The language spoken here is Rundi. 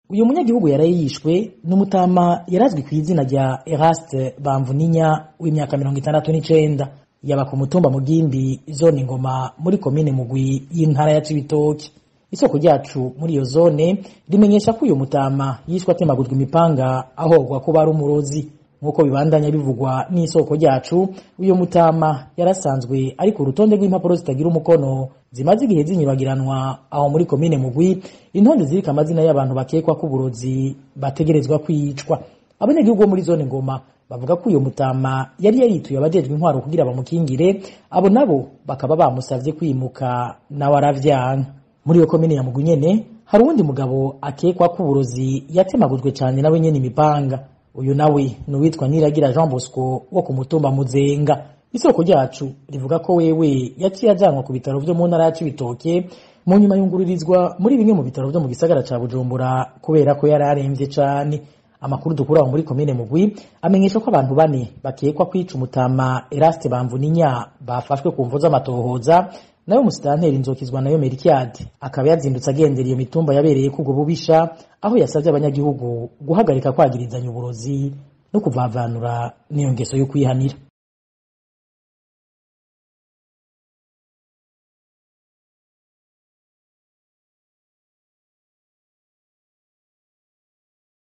uyu munyagihugu yaraye yishwe n'umutama yarazwi ku izina rya Eraste Bamvuninya w'imyaka mirongo itandatu n'icenda yaba ku mutumba Mugimbi zone Ngoma muri komine Mugwi y'intara ya Cibitoke isoko ryacu muri iyo zone rimenyesha ko uyu mutama yishwe atemagurwa imipanga ahogwa kuba ari umurozi nk'uko bibandanya bivugwa n'isoko ryacu uyu mutama yarasanzwe ari ku rutonde rw'impapuro zitagira umukono zimaze igihe zinyuragiranwa aho muri komine mugwi intonde zirika amazina y'abantu bakekwa ko uburozi bategerezwa kwicwa abanyagihugu bo muri zone ngoma bavuga ko uyu mutama yari yarituye abajejwe intwaro kugira bamukingire abo nabo bakaba bamusavye kwimuka nawe aravyanka muri iyo komine ya mugwi nyene hari uwundi mugabo akekwa ko uburozi yatemagujwe cane nawe nyene imipanga uyu nawe ni uwitwa Niragira Jean Bosco wo ku mutumba Muzenga isoko ryacu rivuga ko wewe yaciye ajanwa ku bitaro vyo mu ntara ya Cibitoke mu nyuma yungururizwa muri bimwe mu bitaro vyo mu gisagara ca Bujumbura kubera ko yari aremvye cane amakuru dukura aho muri komine Mugwi amenyesha ko abantu bane bakekwa kwica umutama Eraste Bamvuninya bafashwe ku mvo z'amatohoza nayo musitanteri nzokizwa nayo Merikiade akaba yazindutse agendera iyo mitumba yabereye kubwo bubisha aho yasavye abanyagihugu guhagarika kwagirizanya uburozi no kuvavanura n'iyo ngeso yo kwihanira